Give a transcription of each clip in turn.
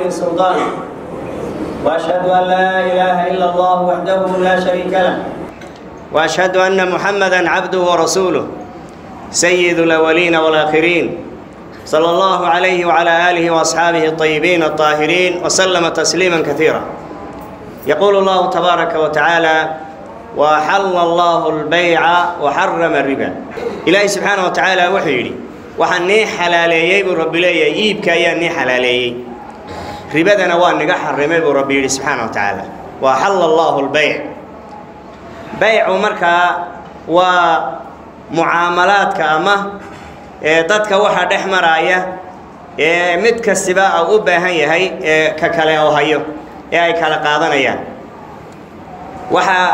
من سلطان وأشهد أن لا إله إلا الله وحده لا شريك له وأشهد أن محمدا عبده ورسوله سيد الأولين والآخرين صلى الله عليه وعلى آله وأصحابه الطيبين الطاهرين وسلم تسليما كثيرا يقول الله تبارك وتعالى وحل الله البيع وحرم الربا إلهي سبحانه وتعالى وحيري waxaan nii xalaaleeyey buu rabbi leeyahay iibka ayaa nii xalaaleeyey ribadana waa niga xarimay buu rabbi yidhi subxaana wa tacaala wa xalla allahu lbayc baycu markaa waa mucaamalaadka ama ee dadka waxa dhex maraaya ee mid kastiba u u baahan yahay ee ka kale oo hayo ee ay kala qaadanayaan waxaa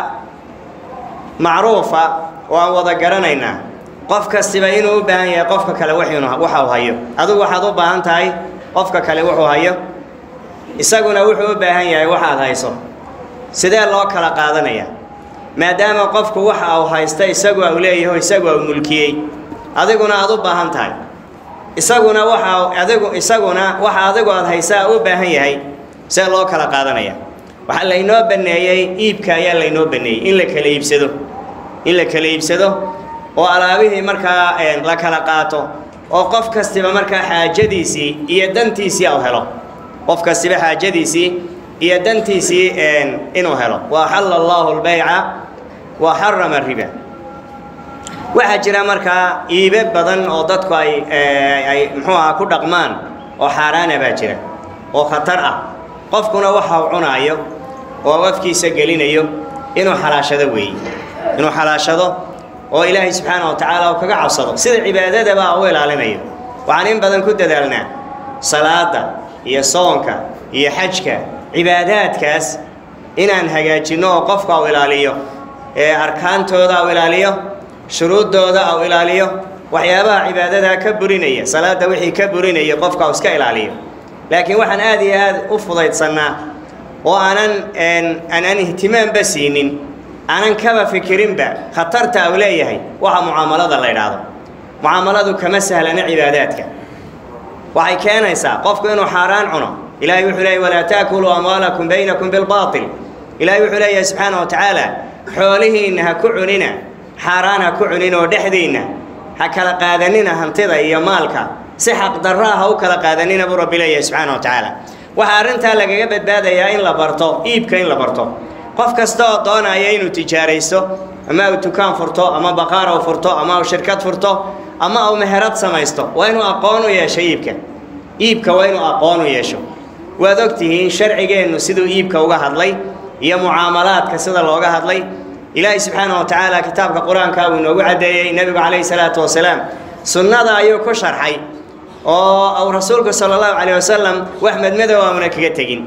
macruufa oo aan wada garanaynaa qof kastiba inuu u baahan yahay qofka kale wuxuuna waxa uu hayo adigu waxaad u baahan tahay qofka kale wuxuu hayo isaguna wuxuu u baahan yahay waxaad hayso sidee loo kala qaadanaya maadaama qofku waxa uu haysta isagu uu leeyahay isagu uu mulkiyey adiguna aad u baahan tahay isaguna waxa adigu isaguna waxa adigu aad haysaa u baahan yahay see loo kala qaadanaya waxaa laynoo baneeyey iibka ayaa laynoo baneeyey in la kala iibsado in la kala iibsado oo alaabihii markaa la kala qaato oo qof kastiba markaa xaajadiisii iyo dantiisii u helo qof kastiba xaajadiisii iyo dantiisii inuu helo wa axalla allahu lbayca wa xarama riba waxaa jira markaa iibe badan oo dadku ay ay muxuu aha ku dhaqmaan oo xaaraana baa jira oo khatar ah qofkuna waxa uu cunaayo oo afkiisa gelinayo inuu xalaashado weeye inuu xalaashado oo ilaahay subxaana wa tacaala uu kaga cabsado sida cibaadadaba u ilaalinayo waxaan in badan ku dadaalnaa salaada iyo soonka iyo xajka cibaadaadkaas inaan hagaajinno oo qofka u ilaaliyo ee arkaantooda u ilaaliyo shuruuddooda u ilaaliyo waxyaabaha cibaadadaa ka burinaya salaada wixii ka burinaya qofka u iska ilaaliyo laakiin waxaan aad iyo aad u fudaydsannaa oo aanan aanan ihtimaamba siinin aanan kaba fikirinba khatarta uu leeyahay waxa mucaamalada la idhaahdo mucaamaladu kama sahlana cibaadaadka waxay keenaysaa qofku inuu xaaraan cuno ilahay wuxuu leeyahy walaa taakuluu amwaalakum baynakum bilbaatil ilahay wuxuu leeyahay subxaana wa tacaala xoolihiinna ha ku cunina xaaraan ha ku cunin oo dhexdiinna ha kala qaadanina hantida iyo maalka si xaqdarraa ha u kala qaadanina buu rabbi leeyahay subxaana wa tacaala waxaa arrintaa lagaga badbaadayaa in la barto iibka in la barto qof kasta oo doonaya inuu tijaaraysto ama uu dukaan furto ama baqaar uu furto ama uu shirkad furto ama uu meherad samaysto waa inuu aqoon u yeesho iibka iibka waa inuu aqoon u yeesho waad ogtihiin sharcigeennu siduu iibka uga hadlay iyo mucaamalaadka sida looga hadlay ilaahay subxaana wa tacaala kitaabka qur-aanka uu inoogu caddeeyey nebigu calayhi salaatu wasalaam sunnada ayuu ku sharxay oo uu rasuulku sala allahu calayh wasalam wax madmadow auna kaga tegin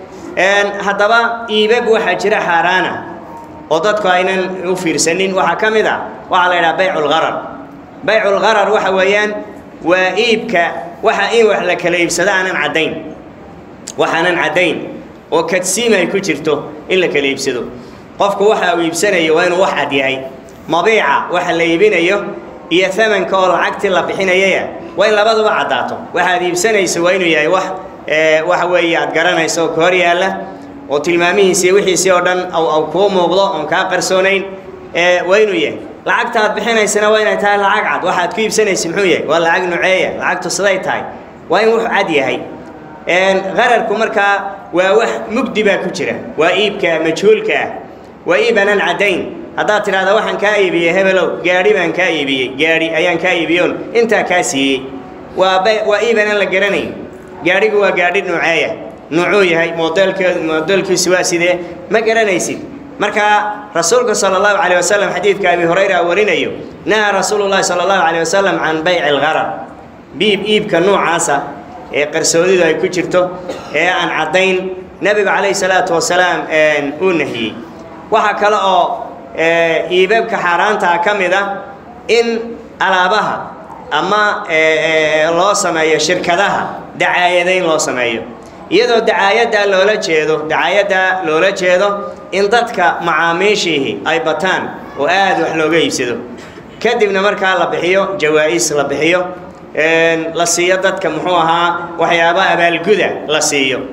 haddaba iibab waxaa jira xaaraana oo dadku aynan u fiirsanin waxaa ka mid a waxaa la yidhaha bayculgharar bayculgharar waxa weeyaan waa iibka waxa in wax la kala iibsado aanan caddayn waxaanan caddayn oo kadsiim ay ku jirto in la kala iibsado qofku waxa uu iibsanayo waa inuu wax cad yahay mabiica waxa la iibinayo iyo amanka oo lacagtii la bixinayaya waa in labaduba caddaato waxaad iibsanayso waa inuu yahay wax waxa weeye aad garanayso oo ka hor yaalla oo tilmaamihiisi wixiisii oo dhan aw kuu muuqdo oon kaa qarsoonayn waa inuu yahay lacagta aad bixinaysana waa inay tahay lacag cad waxaad ku iibsanaysa muxuu yahay waa lacag nuceeya lacagtu siday tahay waa in wuxu cad yahay qararku markaa waa wax mugdi baa ku jira waa iibka majhuulka ah waa iib aanan caddayn haddaad tidhahda waxaan kaa iibiyey hebelow gaadhi baan kaa iibiyey gaadhi ayaan kaa iibiyoon intaa kaa siiyey waa waa iib aanan la garanayn gaadhigu waa gaadhi nuuceeya nuucuu yahay modelkeedu modelkiisu waa sidee ma garanaysid marka rasuulku sala allahu calayh wasalam xadiidka abi hurayra warinayo nahaa rasuulu llahi sala allahu calayh wasalam can bayci algharar biib iibka nuucaasa ee qarsoodidu ay ku jirto ee aan caddayn nebigu calayhi salaatu wasalaam uu nahiyey waxaa kale oo iibabka xaaraantaa ka mid ah in alaabaha ama loo sameeyo shirkadaha dacaayadayn loo sameeyo iyadoo dacaayaddaa loola jeedo dacaayaddaa loola jeedo in dadka macaamiishiihi ay bataan oo aad wax looga iibsado kadibna markaa la bixiyo jawaa-is la bixiyo la siiyo dadka muxuu ahaa waxyaaba abaalguda la siiyo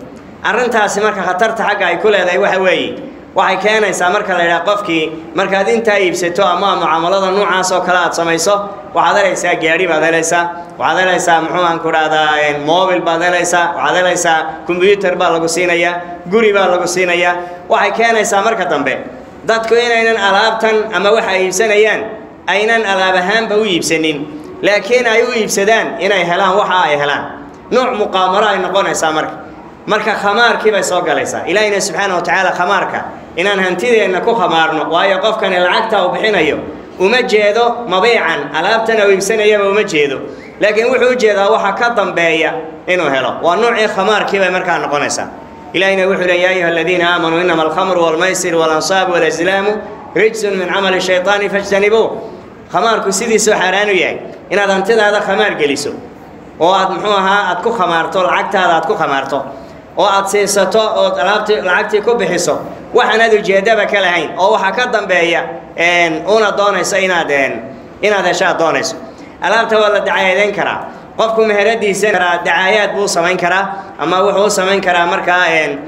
arrintaasi marka khatarta xagga ay ku leedahay waxa weeye waxay keenaysaa marka la yidhaha qofkii markaad intaa iibsato ama mucaamalada noocaas oo kale aad samayso waxaad helaysaa gaadhi baad helaysaa waxaad helaysaa muxuu aan ku dhahdaa mobil baad helaysaa waxaad helaysaa combyuter baa lagu siinayaa guri baa lagu siinayaa waxay keenaysaa marka dambe dadku inaynan alaabtan ama waxa ay iibsanayaan aynan alaab ahaanba u iibsanin laakiin ay u iibsadaan inay helaan waxa ay helaan nooc muqaamaro ay noqonaysaa marka marka khamaarkii bay soo galaysaa ilaahina subxaana wa tacaala khamaarka inaan hantideenna ku khamaarno waayo qofkani lacagta uu bixinayo uma jeedo mabiican alaabtan uu iibsanayaba uma jeedo laakiin wuxuu u jeedaa waxa ka dambeeya inuu helo waa noocii khamaarkii bay markaa noqonaysaa ilahina wuxuu le ya ayuha aladiina aamanuu inama alkhamru walmaysir walansaab walazlaamu rijsun min camali shayطaani fajtanibuu khamaarku sidiisuu xaaraan u yahay inaad hantidaada khamaar geliso oo aad muxuu ahaa aad ku khamaarto lacagtaada aad ku khamaarto oo aad siisato ood alaabtii lacagtii ku bixiso waxaanaad ujeedaba ka lahayn oo waxaa ka dambeeya una doonayso inaad inaad heshaad doonayso alaabta waa la dacaayadeyn karaa qofku meheradiisa karaa dacaayaad buu samayn karaa ama wuxuu u samayn karaa markaa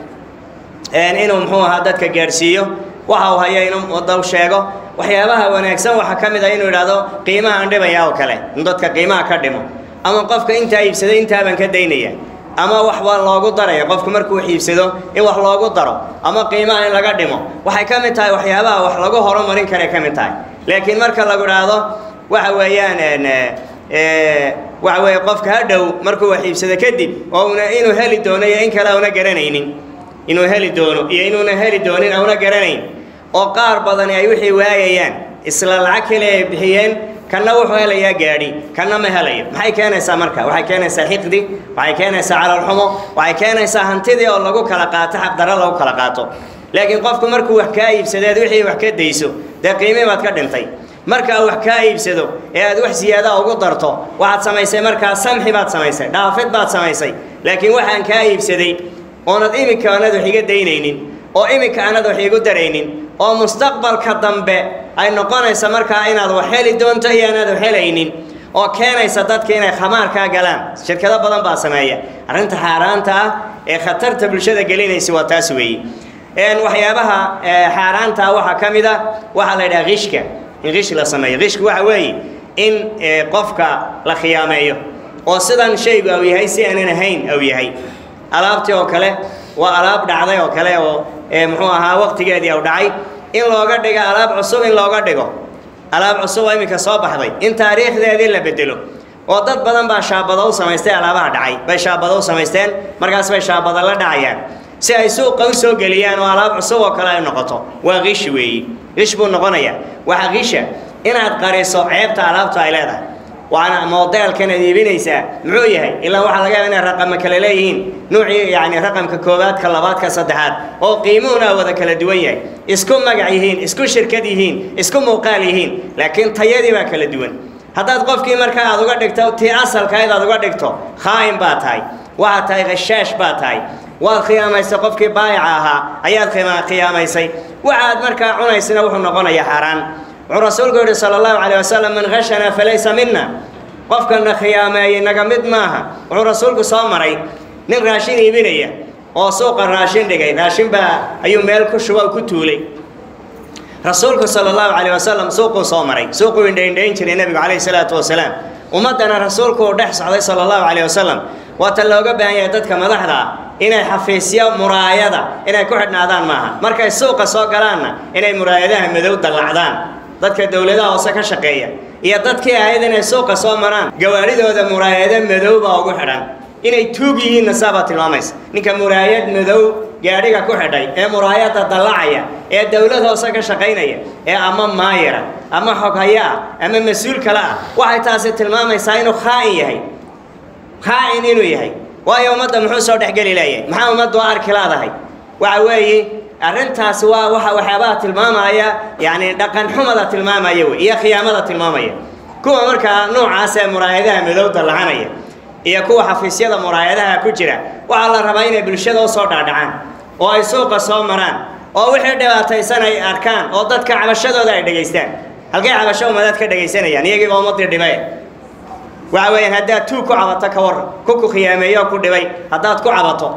inuu muxuu ahaa dadka gaadhsiiyo waxa uu haya inuu daw sheego waxyaabaha wanaagsan waxaa ka mid ah inuu idhaahdo qiimahaan dhibaya oo kale in dadka qiimaha ka dhimo ama qofka intaa iibsaday intaabaan ka daynaya ama wax waa loogu daraya qofku markuu wax iibsado in wax loogu daro ama qiimaha in laga dhimo waxay ka mid tahay waxyaabaha wax lagu horumarin karay ka mid tahay laakiin marka lagu idhaahdo waxa weeyaan waxa weeye qofka ha dhow markuu wax iibsado kadib oo una inuu heli doono iyo in kale auna garanaynin inuu heli doono iyo inuuna heli doonin auna garanayn oo qaar badani ay wixii waayayaan isla lacag kale ay bixiyeen kanna wuxuu helayaa gaadhi kanna ma helayo maxay keenaysaa marka waxay keenaysaa xiqdi waxay keenaysaa calalxumo waxay keenaysaa hantidii oo lagu kala qaato xaqdarro lagu kala qaato laakiin qofku markuu wax kaa iibsadeed wixii wax ka dayso dee qiimii baad ka dhintay marka uu wax kaa iibsado ee aad wax siyaadaa ugu darto waxaad samaysay markaa samxi baad samaysay dhaafid baad samaysay laakiin waxaan kaa iibsaday oonad iminka aanad wax iga daynaynin oo iminka aanad wax igu daraynin oo mustaqbalka dambe ay noqonaysa markaa inaad wax heli doonto iyo aanaad wax helaynin oo keenaysa dadka inay khamaarkaa galaan shirkado badan baa sameeya arrinta xaaraanta ah ee khatarta bulshada gelinaysa waa taas weeye waxyaabaha xaaraanta ah waxaa ka mid a waxaa la yidhaha qishka in qish la sameeyo qishku waxa weeye in qofka la khiyaameeyo oo sidan shaygu au yahay si aanan ahayn au yahay alaabtii oo kale waa alaab dhacday oo kale oo muxuu ahaa waqtigeedii au dhacay in looga dhigo alaab cusub in looga dhigo alaab cusub oo iminka soo baxday in taariikhdeedii la bedelo oo dad badan baa shaabado u samaystay alaabaha dhacay bay shaabado u samaysteen markaas bay shaabado la dhacayaan si ay suuqa u soo geliyaan oo alaab cusub oo kale ay noqoto waa qish weeyi qish buu noqonayaa waxa qisha inaad qariso ceebta alaabtu ay leedahay waana modeelkan aad iibinaysaa muxuu yahay ilaa waxaa laga yaaba inay raqama kale leeyihiin nuucii yacni raqamka koowaad ka labaad ka saddexaad oo qiimuhuna wada kala duwan yahay isku magac yihiin isku shirkad yihiin isku muuqaal yihiin laakiin tayadii baa kala duwan haddaad qofkii markaa aad uga dhigto tii asalkayd aad uga dhigto khaa'in baa tahay waxaad tahay khashaash baa tahay waad khiyaamaysay qofkii baayaca ahaa ayaad khiyaamaysay waxaad markaa cunaysana wuxuu noqonayaa xaaraan wuxuu rasuulku yidhi sala allahu calayh wasalam man khashana falaysa mina qofkana khiyaameeyey naga mid maaha wuxuu rasuulku soo maray nin raashin iibinaya oo suuqa raashin dhigay raashin baa ayuu meel ku shuba ku tuulay rasuulku sala allahu calayh wasalam suuquu soo maray suuquu indhaindhayn jiray nebigu calayhi salaatu wasalaam ummaddana rasuulku uu dhex socday sala allahu calayh wasalam waata looga baahan yahay dadka madaxda ah inay xafiisyo muraayada inay ku xidhnaadaan maaha markay suuqa soo galaanna inay muraayadaha madow dallacdaan dadka dowladaha hoose ka shaqeeya iyo dadkii ahayd inay suuqa soo maraan gawaadhidooda muraayado madow baa ugu xidhan inay tuug yihiinna saabaa tilmaamaysa ninka muraayad madow gaadhiga ku xidhay ee muraayadda dallacaya ee dowlad hoose ka shaqaynaya ee ama maayira ama xoghaya ah ama mas-uul kale ah waxay taasi tilmaamaysaa inuu khaa'in yahay khaa'in inuu yahay waayo ummadda muxuu soo dhexgeli leeyahay maxaa ummaddu arki laadahay waxa weeye arrintaasi waa waxa waxyaabaha tilmaamaya yacni dhaqan xumada tilmaamaya wey iyo khiyaamada tilmaamaya kuwa markaa noocaas ee muraayadaha madow dallacanaya iyo kuwa xafiisyada muraayadaha ku jira waxaa la rabaa inay bulshada u soo dhaadhacaan oo ay suuqa soo maraan oo wixii dhibaataysan ay arkaan oo dadka cabashadooda ay dhegaystaan halkay cabasho ummadaad ka dhegaysanayaan iyagiiba ummaddii dhibay waxa weeyaan haddaad tuug ku cabato ka warran ku ku khiyaameeyo ku dhibay haddaad ku cabato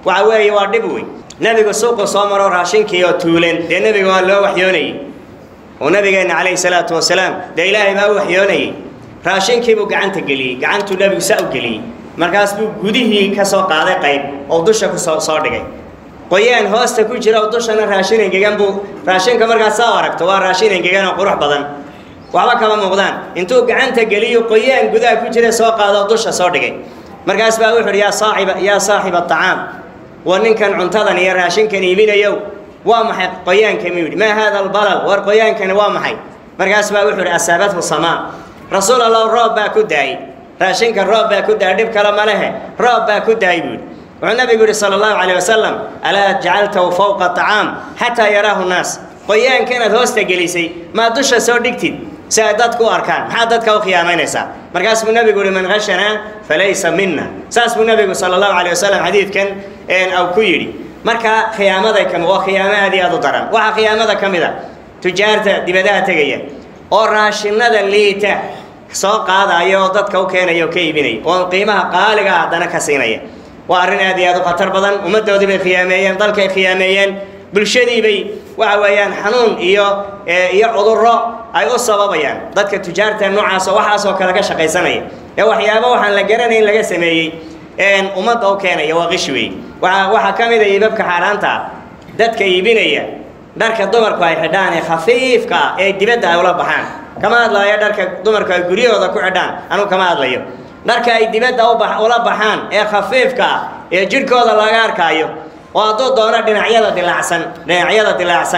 waxa weeye waa dhib wey nebigu suuqu soo maro raashinkii oo tuulen dee nebiga waa loo waxyoonayey oo nabigeenna calayhi salaatu wasalaam dee ilaahay baa u waxyoonayey raashinkiibuu gacanta geliyey gacantuu nebigu saa u geliyey markaas buu gudihii ka soo qaaday qayb oo dusha ku soo soo dhigay qoyaan hoosta ku jira oo dushana raashin engegan buu raashinka markaas saa aragto waa raashin engegan oo qurux badan waxba kama muuqdaan intuu gacanta geliyo qoyaan gudaha ku jira soo qaado oo dusha soo dhigay markaas baa wuxu uhi yaa saaxiba yaa saaxiba acaam waa ninkan cuntadan iyo raashinkan iibinayow waa maxay qoyaanka muu yidhi maa haada albalal war qoyaankani waa maxay markaas baa wuxuu ihi asaabathu samaa rasuul allah roob baa ku daayey raashinka roob baa ku daayay dhib kale ma lehe roob baa ku daayay buu yidhi wuxuu nabigu yidhi sala allahu calayh wasalam alaa jacaltahu fawqa acaam xataa yaraahu nnaas qoyaanka inaad hoosta gelisay maa dusha soo dhigtid si ay dadku u arkaan maxaad dadka u khiyaamaynaysaa markaas buu nabigu yihi man khashanaa falaysa mina saas buu nabigu sala allahu calayh wasalam xadiidkan au ku yidhi marka khiyaamaday kami waa khiyaamo aad iyo aad u daran waxaa khiyaamada ka mid a tujaarta dibadaha tegaya oo raashinada liita soo qaadaya oo dadka u keenaya oo ka iibinaya oo qiimaha qaaliga ah haddana ka siinaya waa arrin aad iyo aad u khatar badan ummaddoodii bay khiyaameeyeen dalkay khiyaameeyeen bulshadii bay waxa weeyaan xanuun iyo iyo cudurro ay u sababayaan dadka tujaarta noocaas oo waxaasoo kale ka shaqaysanaya ee waxyaabo waxaan la garanayn laga sameeyey ummadda u keenaya waa qishi wey waa waxaa ka mid a iibabka xaaraanta ah dadka iibinaya dharka dumarku ay xidhaan ee khafiifka ah ee dibadda ay ula baxaan kama hadlayo dharka dumarku ay guryahooda ku xidhaan anugu kama hadlayo dharka ay dibadda ula baxaan ee khafiifka ah ee jidhkooda laga arkaayo oo hadduu doono dhinacyada dilaacsan dhinacyada dilaacsan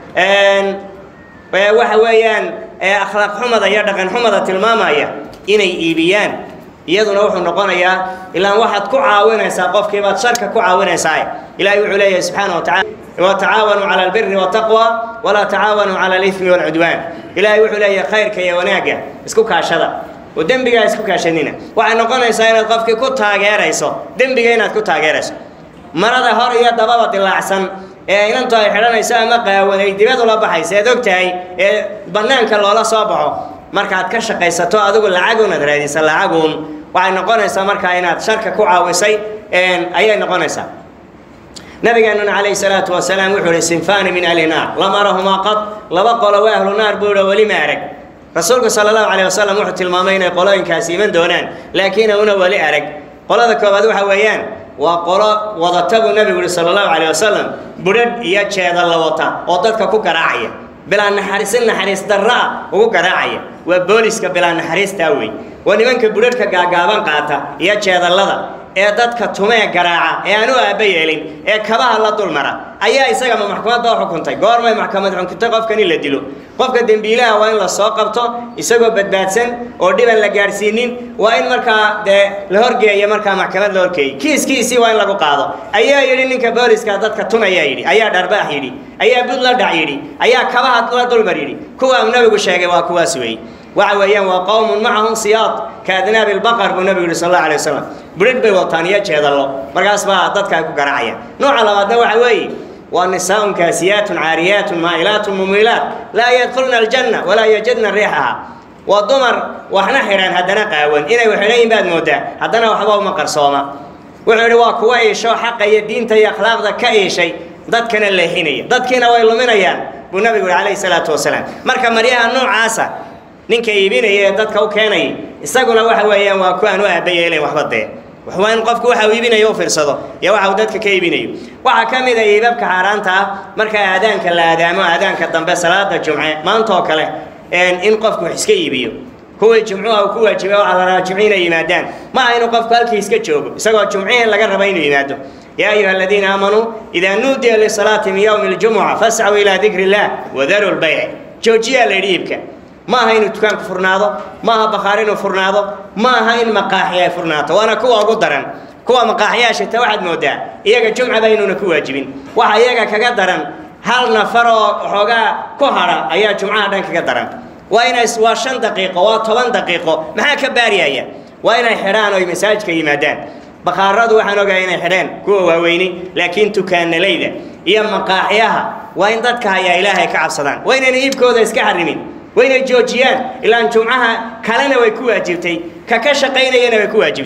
waxa weeyaan akhlaaq xumada iyo dhaqan xumada tilmaamaya inay iibiyaan iyaduna wuxuu noqonayaa ilaan waxaad ku caawinaysaa qofkiibaad sharka ku caawinaysaa ilaahay wuxuu leeyahay subxaana wa tacala watacaawanuu cala albiri waltaqwa walaa tacaawanuu cala alifmi walcudwaan ilaahay wuxuu leeyahay khayrka iyo wanaagga isku kaashada oo dembigaa isku kaashanina waxay noqonaysaa inaad qofkii ku taageerayso dembiga inaad ku taageerayso marada hor iyo dababa dilaacsan ee inantu ay xidhanayso ama qaawan ay dibad ula baxaysa ead og tahay ee bannaanka loola soo baxo markaad ka shaqaysato adigu lacagunaad raadisa lacagun waxay noqonaysaa markaa inaad sharka ku caawisay ayay noqonaysaa nabigeenuna calayhi salaatu wasalaam wuxuu ihi sinfaani min ahli naar lam arahumaa qad laba qolo waa ahlu naar buu ihi weli ma arag rasuulku sala allahu calayh wasalam wuxuu tilmaamay inay qolooyinkaasi iman doonaan laakiin una weli arag qolada koobaad waxa weeyaan waa qolo wadata buu nabigu yihi sala allahu calayh wasalam budhadh iyo jeeda la wata oo dadka ku garaacaya bilaa naxariisin naxariis darra ah ugu garaacaya waa booliska bilaa naxariistaa wey waa nimanka budhadhka gaagaaban qaata iyo jeedallada ee dadka tumee garaaca ee aan u aabba yeelin ee kabaha la dulmara ayaa isagama maxkamadda u xukuntay goormay maxkamad xukuntay qofkan in la dilo qofka dembiilaha waa in la soo qabto isagoo badbaadsan oo dhiban la gaadhsiinin waa in markaa dee la horgeeya markaa maxkamad la horgeeyey kiiskiisii waa in lagu qaado ayaa yidhi ninka booliska dadka tumayaa yidhi ayaa dharbaax yidhi ayaa bud la dhac yidhi ayaa kabaha la dulmar yidhi kuwa uu nabigu sheegay waa kuwaas weeye waxa weeyaan waa qowmun macahum siyaad kaadnaabi lbaqar buu nabigu yihi sal allahu alay wasalam budhadh bay wataan iyo jeedallo markaas baa dadka ay ku garaacayaan nooca labaadna waxa weeye waa nisaaun kaasiyaatun caariyaatun maa'ilaatun mumiilaat laa yadkhulna aljanna walaa yajidna riixaha waa dumar waxna xidhan haddana qaawan inay waxidhayin baad moodaa haddana waxba uma qarsooma wuxuu yidhi waa kuwa iisho xaqa iyo diinta iyo akhlaaqda ka iishay dadkana leexinaya dadkiina way luminayaan buu nabigu yihi calayhi salaatu wasalaam marka maryaha noocaasa ninka iibinaya ee dadka u keenaya isaguna waxa weeyaan waa kuwaan u aaba yeelayn waxba dee waa in qofku waxa uu iibinayo u fiirsado iyo waxa uu dadka ka iibinayo waxaa ka mid a iibabka xaaraanta ah marka aadaanka la aadaamo aadaanka dambe salaada jumce maanta oo kale in qofku wax iska iibiyo kuwii jumcuha uu ku waajibay waxaa la rabaa jumci inay yimaadaan ma aha inuu qofku halkii iska joogo isagoo jumcihii laga raba inuu yimaado yaa ayuha aladiina aamanuu idaa nuudiya lisalaati min yowmi ljumuca fascuu ilaa dikri illah wadaru lbayc joojiyaa la yidhi iibka ma aha inuu dukaanku furnaado ma aha bakhaar inuu furnaado ma aha in maqaaxi ay furnaato waana kuwa ugu daran kuwa maqaaxiyaashita waxaad moodaa iyaga jumcaba inuuna ku waajibin waxa iyaga kaga daran hal nafar oo xoogaa ku hadha ayaa jumcaha dhan kaga daran waa inay waa shan daqiiqo waa toban daqiiqo maxaa ka baariyaya waa inay xidhaan oo ay masaajidka yimaadaan bakhaaradu waxaan ogahay inay xidheen kuwa waaweyni laakiin tukaanalayda iyo maqaaxyaha waa in dadka hayaa ilaahay ka cabsadaan waa inayna iibkooda iska xarimin waa inay joojiyaan ilaan jumcaha kalena way ku waajibtay ka ka shaqaynayana way ku waajibtay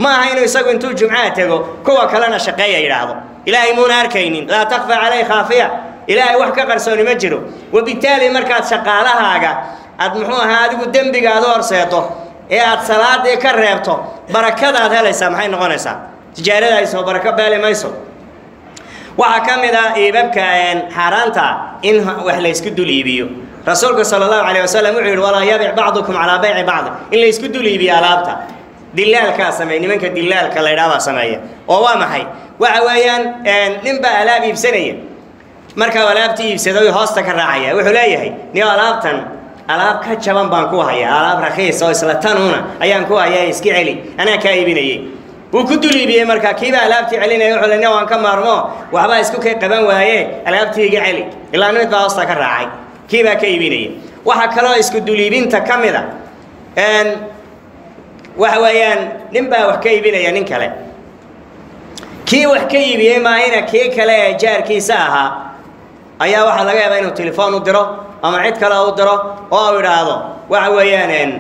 ma aha inuu isagu intuu jumcaha tego kuwa kalena shaqeeya yidhaahdo ilaahay muuna arkaynin laa takfa calay khaafiya ilaahay wax ka qarsooni ma jiro wabitaali markaad shaqaalahaaga aad muxuu ahaa adigu dembiga aad u horseeto ee aad salaadii ka reebto barakadaad helaysaa maxay noqonaysaa tijaaradaayso barako beeli mayso waxaa ka mid ah iibabka xaaraanta in wax laysku dul iibiyo rasuulku sala allahu calayh wasalam wuxuu yidhi walaa yabic bacdukum calaa bayci bacd in laysku dul iibiyo alaabta dilaalkaa sameey nimanka dilaalka la ydhaabaa sameeya oo waa maxay waxa weeyaan ninbaa alaab iibsanaya markaa alaabtii iibsaday hoosta ka raacaya wuxuu leeyahay niyo alaabtan alaab ka jaban baan ku hayaa alaab rakiis oo isla tanuuna ayaan ku hayaa iska celi anaa kaa iibinayay wuu ku dul iibiyey markaa kiibaa alaabtii celinaya wuxuu le nin waan ka maarmo waxbaa isku kay qaban waaye alaabtii iga celi ilaa mid baa hoosta ka raacay kiibaa ka iibinaya waxaa kaloo isku dul iibinta ka mid a waxa weeyaan nin baa wax ka iibinaya nin kale kii wax ka iibiyey maahina kii kale ee jaarkiisa ahaa ayaa waxaa laga yaabaa inuu telefoon u diro ama cid kale u diro oo u idhaahdo waxa weeyaan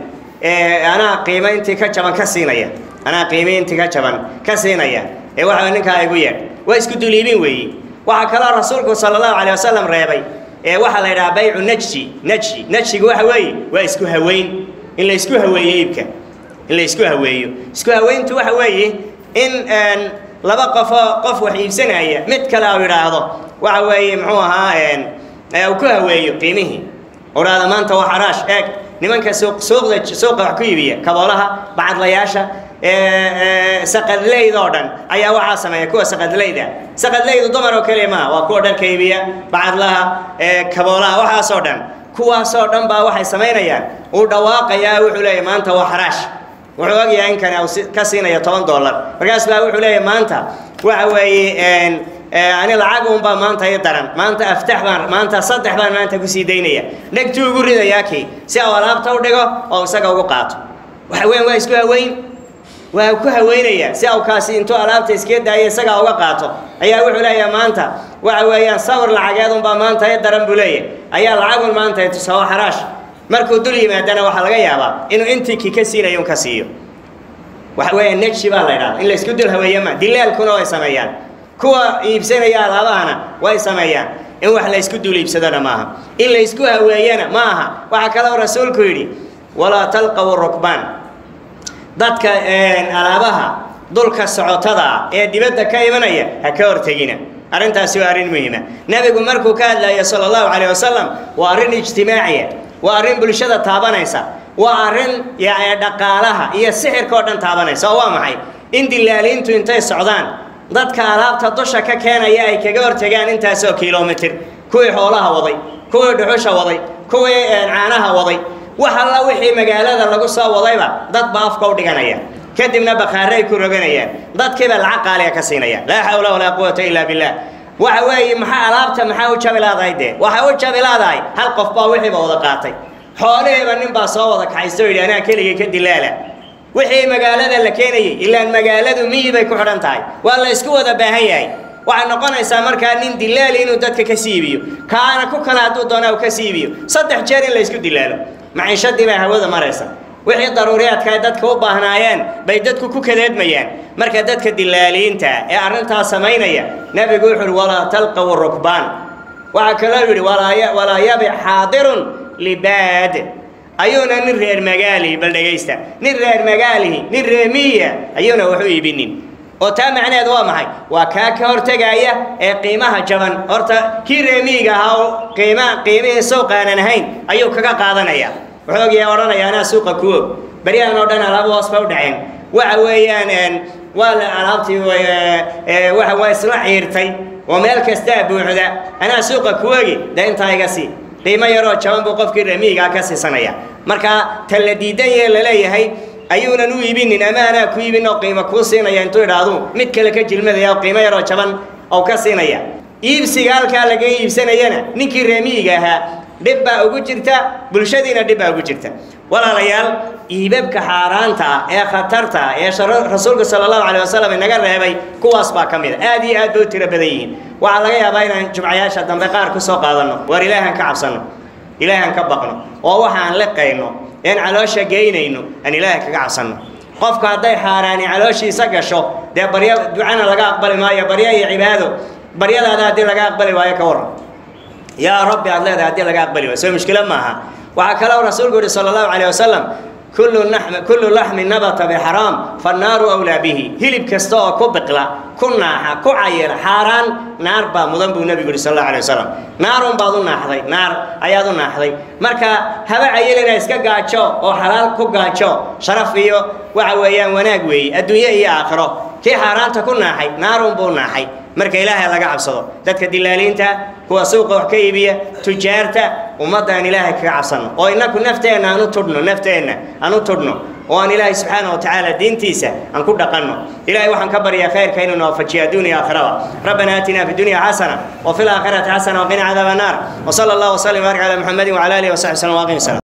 anaa qiimo intii ka jaban ka siinaya anaa qiimo intii ka jaban ka siinaya ee waxa ninkaa igu yeedh waa isku duliibin weeyi waxaa kaloo rasuulku sala allahu calayh wasalam reebay ee waxaa la yidhaha baycu najji najji najjigu waxa weeye waa isku haweyn in la isku haweeyo iibka in la isku haweeyo isku haweyntu waxa weeye in laba qofoo qof wax iibsanaya mid kale u idhaahdo waxa weeye muxuu ahaa uu ku haweeyo qiimihii odhaada maanta waa xaraash eeg nimanka suuq suuqda suuqa wax ku iibiya kaboolaha bacadlayaasha saqadleyda oo dhan ayaa waxaa sameeya kuwa saqadleyda saqadleydu dumar oo keliya maaha waa kuwa dharka iibiya bacadlaha kaboolaha waxaasoo dhan kuwaasoo dhan baa waxay samaynayaan uu dhawaaqayaa wuxuu leeyahy maanta waa xaraash wuxuu ogyahay in kani ka siinaya toban dollar markaas baa wuxuu leeyahay maanta waxa weeye ani lacag unbaa maanta i daran maanta aftax baan maanta saddex baan maanta kusii daynaya dhegtuu ugu ridayaa kii si au alaabta u dhigo oo isaga ugu qaato waxa weyan waa isku haweyn waa ku haweynayaa si au kaasi intuu alaabta iskaga daayo isagaa uga qaato ayaa wuxuu leeyahay maanta waxa weeyaan sawir lacageed unbaa maanta i daran buu leeyahay ayaa lacagun maanta tusawo xaraash markuu dul yimaadana waxaa laga yaabaa inuu intii kii ka siinayo un ka siiyo waxa weeya neji baa la ydhahda in la isku dul haweeyo ma dilaalkuna way sameeyaan kuwa iibsanaya alaabahana way sameeyaan in wax la isku dul iibsadona maaha in la isku haweeyana ma aha waxaa kaloo rasuulku yidhi walaa talqaw rukbaan dadka alaabaha dulka socotada ee dibadda ka imanaya ha ka hortegina arrintaasi waa arrin muhiima nebigu markuu ka hadlayo sala allahu calayh wasalam waa arrin ijtimaaciya waa arrin bulshada taabanaysa waa arrin dhaqaalaha iyo sixirka oo dhan taabanaysa oo waa maxay in dilaaliintu intay socdaan dadka alaabta dusha ka keenaya ay kaga hortegaan intaasoo kilomitir kuwii xoolaha waday kuwii dhuxusha waday kuwii caanaha waday wax alla wixii magaalada lagu soo wadayba dad ba afka u dhiganaya kadibna bakaaray ku roganayaan dadkiiba lacag qaaliga ka siinaya laa xawla walaa quwata illa billah waxa weeye maxaa alaabta maxaa u jabi laadahay dee waxay u jabi laadahay hal qof baa wixiiba wada qaatay xoolihiiba nin baa soo wada kaxaysto yidhi anaa keligay ka dilaala wixii magaalada la keenayay ilaan magaaladu miyi bay ku xidhan tahay waa la isku wada baahan yahay waxay noqonaysaa markaa nin dilaali inuu dadka ka siibiyo kaana ku kale hadduu doonaa uu ka siibiyo saddex jeer in la isku dilaalo maciishadii baa hawada maraysa wixii daruuriyaadka ay dadka u baahnaayeen bay dadku ku kadeedmayaan marka dadka dilaaliinta ee arrintaas samaynaya nebigu wuxuu uhi walaa talqaw rukbaan waxaa kaloo yidhi walaa yabic xaadirun libaad ayuuna nin reer magaalihi bal dhegaysta nin reer magaalihi nin reemiya ayuuna wax u iibinin oo taa macnaheed waa maxay waa kaa ka hortegaya ee qiimaha jaban horta kii reemiyiga ahaa oo qiima qiimihii suuqaanan ahayn ayuu kaga qaadanaya wuxuu ogyahay odhanaya anaa suuqa ku og beryahan oo dhan alaaba hoos bay u dhaceen waxa weeyaan waa la alaabtii waxa waa isla ciirtay oo meel kastaa buuxda anaa suuqa ku ogi dee intaa iga sii qiimo yaroo jaban buu qofkii reemiyigaa ka siisanaya marka ta la diidan yahe laleeyahay ayuunan u iibinin ama anaa ku iibin oo qiimo kuu siinaya intuu idhaahdu mid kale ka jilmadaya oo qiimo yaroo jaban oo ka siinaya iibsiga halkaa laga iibsanayana ninkii reemiyiga ahaa dhib baa ugu jirta bulshadiina dhib baa ugu jirta walaalayaal iibabka xaaraanta ah ee khatarta ah ee rasuulka sala allahu calayh wasalam inaga reebay kuwaas baa ka mid a aad iyo aad bay u tiro badan yihiin waxaa laga yaabaa inaan jumcayaasha dambe qaar ku soo qaadanno waar ilaahan ka cabsanno ilaahan ka baqno oo waxaan liqayno een caloosha geynayno aan ilaahay kaga cabsanno qofku hadday xaaraani calooshiisa gasho dee baryo ducana laga aqbali maayo baryo iyo cibaado baryadaada haddii laga aqbali waayo ka warran yaa rabbi aad leedahay haddii laga aqbali waayo soo mushkilo maaha waxaa kaloo rasuulku yihi sala allahu calayh wasalam kullu naxmi kullu laxmi nabata bixaraam fannaaru awlaa bihi hilib kasta oo ku biqla ku naaxa ku cayila xaaraan naar baa mudan buu nebigu yihi sal allahu alay wasalam naarun baad u naaxday naar ayaad u naaxday marka haba cayilina iska gaajo oo xalaal ku gaajo sharaf iyo waxa weeyaan wanaag weeye adduunye iyo aakhiro kii xaaraanta ku naaxay naarun buu naaxay marka ilaahay laga cabsado dadka dilaaliinta kuwa suuqa wax ka iibiya tujaarta ummadda aan ilaahay kaga cabsanno oo innaku nafteenna aan u tudhno nafteenna aan u tudhno oo aan ilaahay subxaana wa tacaala diintiisa aan ku dhaqanno ilahay waxaan ka baryaa khayrka inuu noofajiyo adduuniya aakhiraba rabbana aatina fi dunya xasana wa fi laakhirati xasana waqina cadaaba annaar wa sala allah wasalim wbarik cala muxamedin wcala alihi wasaxbi sallam waaqim salam